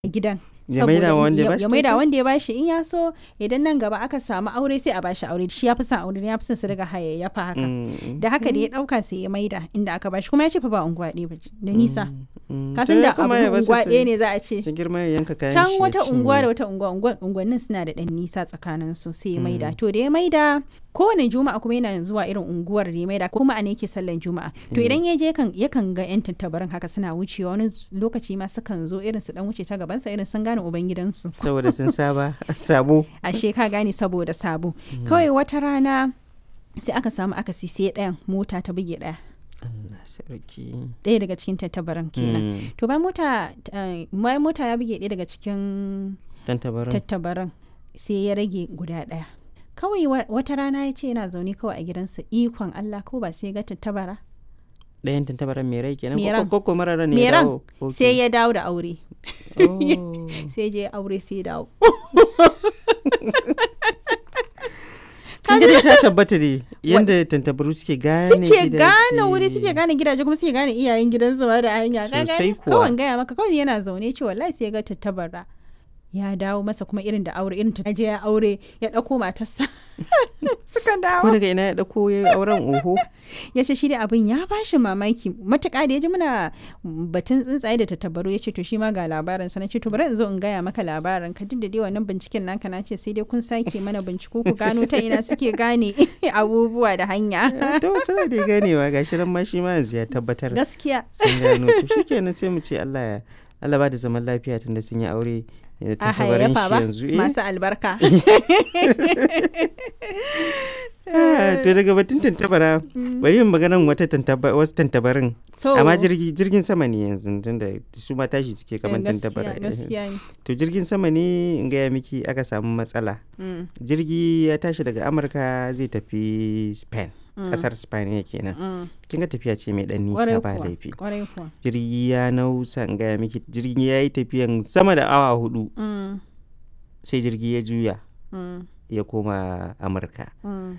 gidan Ya maida wa wanda ya bashi ya maida kyauta? wanda ya bashi in ya so idan nan gaba aka samu aure sai a bashi aure shi ya fi son aure ya fi son su riga hayayyafa haka Mm, da haka da ya dauka sai ya maida inda aka bashi kuma ya ce fa ba unguwa ɗaya ba ce, da nisa mm. ka To san ya da abu kuma ya basu unguwa su- ɗaya ne za a ce su girma ya yanka kayan can shi ya wata cinye. unguwa da wata unguwa unguwa- unguwannin suna da ɗan nisa tsakanin su sai ya maida to da ya maida kowane juma'a kuma yana zuwa irin unguwar da ya maida kuma a ne yake sallan juma'a to idan ya je yakan yakan ga yan tattabarin haka suna wucewa wani lokaci ma sukan zo irin su dan wuce ta gabansa irin sun gane ubangidansu saboda sun saba sabo ashe ka gane saboda sabo kawai wata rana sai aka samu aka sai ɗayan mota ta buge ɗaya Allah sarki ɗaya daga cikin tattabaran kenan Mm, to bayan mota eh, bayan mota ya buge ɗaya daga cikin tantabarin tattabaran sai ya rage guda ɗaya kawai wa- wata rana ya ce yana zaune kawai a gidansa ikon Allah ko ba sai ya ga tattabara ɗayan tantabaran mai rai kenan Mai ko ran. ko ko marara ne Mai ya ran. dawo Ok. sai ya dawo da aure Oh. sai je aure sai ya dawo kin ga dai ta tabbata ne yanda tantabaru suke gane suke gidaje. gane wuri suke gane gidaje kuma suke gane iyayen gidansu ma da hanya ka Sosai gane kuwa. kawai gaya maka kawai yana zaune ce wallahi sai ya ga tattabara ya dawo masa kuma irin da aure irin ta je ya aure ya ɗauko matarsa suka ko dawo daga ina ya dauko ya auren oho ya ce shi dai abin ya bashi mamaki matuƙa da ya ji muna batun tsuntsaye da tattabaru ya ce to shi ma ga labarin sa na ce to bari in zo in gaya maka labarin ka duk da dai wannan binciken naka na ce sai dai kun sake mana binciko ku gano ta ina suke gane abubuwa da hanya to suna da ganewa gashi nan ma shi ma yanzu ya tabbatar gaskiya sun gano to shikenan sai mu ce Allah ya Allah ba da zaman lafiya tunda sun yi aure a da tantabarin hayayyafa shi ba yanzu eh masu albarka Ah, to daga batun tantabara bari yin maganan wata tantaba wasu tantabarin to amma jirgi jirgin sama ne yanzu tunda su ma tashi suke kamar eh, gaskiya tantabara eh. gaskiya ne to jirgin sama ne in gaya miki aka samu matsala Mm, jirgi ya tashi daga amurka zai tafi spain mm, kasar spain ya kenan mm. kin ga tafiya ce mai dan Kwarai nisa ba kuwa, laifi kwarai kuwa jirgi ya nausa in gaya miki jirgi ya yi tafiyan sama da awa hudu Mm, sai jirgi ya juya mm, ya koma amurka mm.